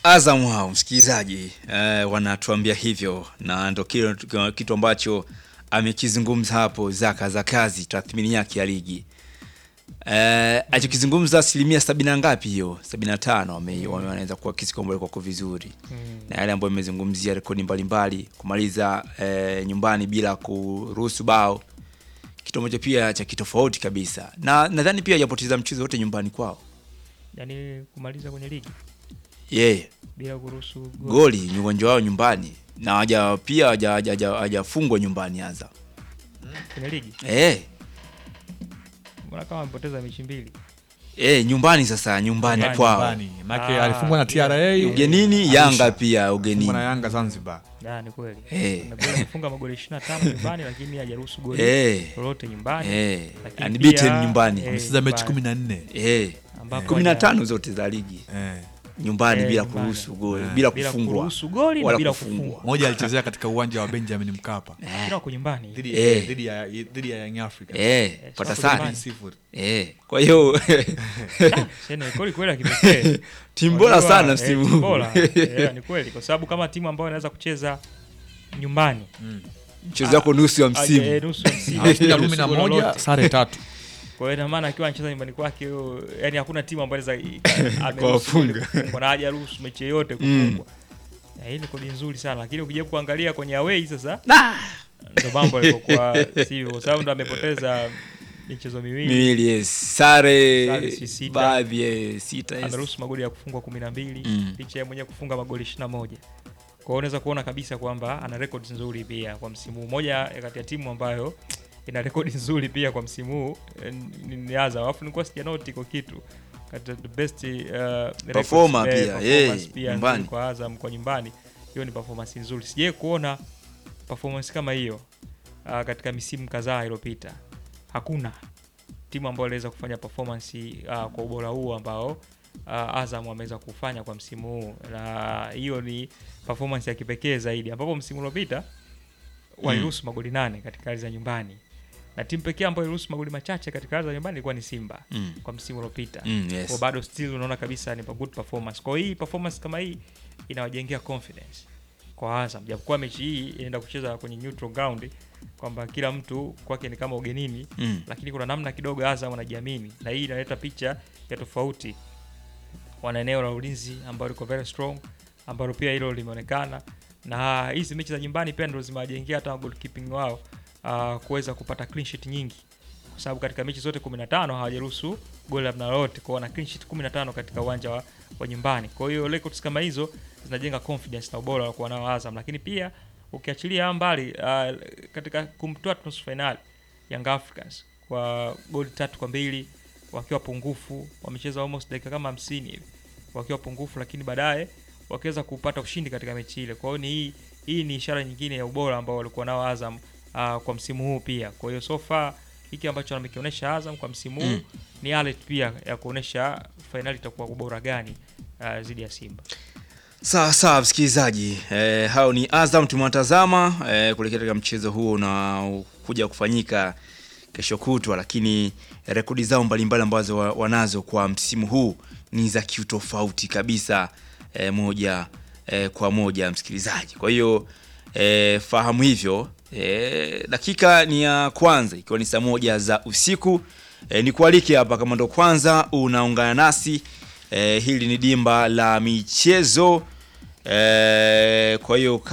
Azam hao msikilizaji, eh, wanatuambia hivyo na ndo kile kitu ambacho amekizungumza hapo Zaka za kazi, tathmini yake ya ligi eh, alichokizungumza asilimia sabini na ngapi hiyo, sabini na tano wame- wame- wanaweza kuakisi kwamba kwako vizuri na yale ambayo imezungumzia rekodi mbalimbali, kumaliza eh, nyumbani bila kuruhusu bao, kitu ambacho pia cha kitofauti kabisa, na nadhani pia hajapoteza mchezo wote nyumbani kwao Yaani kumaliza kwenye ligi yeye bila kuruhusu goli. goli ni uwanja wao nyumbani na haja pia haja- haja- haja- hajafungwa nyumbani Azam. Kwenye ligi. Eh, Mbona kama amepoteza mechi mbili? eh, nyumbani sasa nyumbani Nyumbani, kwao. Nyumbani. Maana Ah, alifungwa na TRA. Ugenini Arusha. Yanga pia Alifungwa na ugenini. Yanga Zanzibar. Ah, ni kweli. Eh. Na Goli amefunga magoli 25 nyumbani lakini hajaruhusu goli Eh. lolote nyumbani. Eh, Lakini unbeaten pia, nyumbani. eh, Amecheza mechi nyumbani. 14. Eh, Ambapo kumi na haja- tano zote za ligi Eh. nyumbani Eh, bila nyumbani. kuruhusu goli, Eh. bila bila kufungwa. kuruhusu goli na Wala bila kufungwa. kufungwa. Moja alichezea katika uwanja wa Benjamin Mkapa. Kila wako nyumbani. Dhidi Eh. dhidi ya dhidi ya Young Africans. Eh, pata wako sana. nyumbani. Sifuri. Eh, kwa hiyo Tena kweli kweli ya kipekee. timu bora Unajua, sana eh, msimu timu huu. bora. Eh, ni kweli kwa sababu kama timu ambayo inaweza kucheza nyumbani Mchezo wako nusu ya aje, eh, msimu. nusu ya msimu, Alishinda nusu kumi na goli moja, lolote. sare tatu. Kwa hiyo ina maana akiwa anacheza nyumbani kwake huyo, yani hakuna timu ambayo inaweza Kuwafunga. kufungwa na hajaruhusu mechi yoyote kufungwa. Na hii ni kodi nzuri sana lakini ukija kuangalia kwenye away sasa ndo mambo yalivyokuwa sivyo kwa sababu ndo amepoteza michezo miwili Miwili yes. Sare Sare si sita. baadhi ya sita yes. ameruhusu magoli ya kufungwa kumi na mbili Mm. licha ya mwenyewe kufunga magoli ishirini na moja kwa hiyo unaweza kuona kabisa kwamba ana records nzuri pia kwa msimu huu moja ya kati ya timu ambayo ina rekodi nzuri pia kwa msimu huu eh, ni- ni Azam alafu nilikuwa sijanoti iko kitu kati ya the best uh, records, Performer eh, pia, performance eh, pia nyumbani. nzuri kwa Azam kwa nyumbani hiyo ni performance nzuri sijai kuona performance kama hiyo uh, katika misimu kadhaa iliyopita hakuna timu ambayo iliweza kufanya performance uh, kwa ubora huu ambao uh, Azam ameweza kufanya kwa msimu huu, na hiyo ni performance ya kipekee zaidi, ambapo msimu uliopita waliruhusu magoli nane katika ardhi za nyumbani, na timu pekee ambayo iliruhusu magoli machache katika ardhi za nyumbani ilikuwa ni Simba Mm. kwa msimu uliopita. Mm, yes. Kwa bado still unaona kabisa ni good performance. Kwa hiyo hii performance kama hii inawajengea confidence kwa Azam, japokuwa mechi hii inaenda kucheza kwenye neutral ground, kwamba kila mtu kwake ni kama ugenini Mm. lakini kuna namna kidogo Azam wanajiamini, na hii inaleta picha ya tofauti. Wana eneo la ulinzi ambalo liko very strong, ambalo pia hilo limeonekana, na hizi mechi za nyumbani pia ndio zimewajengea hata goalkeeping wao uh, kuweza kupata clean sheet nyingi, kwa sababu katika mechi zote 15 hawajaruhusu goli la namna lolote, kwa wana clean sheet 15 katika uwanja wa, wa nyumbani. Kwa hiyo records kama hizo zinajenga confidence na ubora wa kuwa nao Azam, lakini pia ukiachilia mbali uh, katika kumtoa nusu finali Young Africans kwa goli tatu kwa mbili wakiwa pungufu, wamecheza almost dakika kama hamsini hivi wakiwa pungufu, lakini baadaye wakiweza kupata ushindi katika mechi ile. Kwa hiyo ni hii hii ni ishara nyingine ya ubora ambao walikuwa nao Azam uh, kwa msimu huu pia. Kwa hiyo so far hiki ambacho amekionyesha Azam kwa msimu huu Mm. ni alert pia ya kuonyesha fainali itakuwa ubora gani uh, dhidi ya Simba. Sawa sawa, msikilizaji eh, hao ni Azam tumewatazama eh, kuelekea katika mchezo huo unaokuja kufanyika kesho kutwa, lakini rekodi zao mbalimbali ambazo wa- wanazo kwa msimu huu ni za kiutofauti kabisa eh, moja eh, kwa moja msikilizaji. Kwa hiyo eh, fahamu hivyo. Eh, dakika ni ya kwanza ikiwa ni saa moja za usiku. Eh, ni kualike hapa kama ndo kwanza unaungana nasi eh, hili ni dimba la michezo eh, kwa hiyo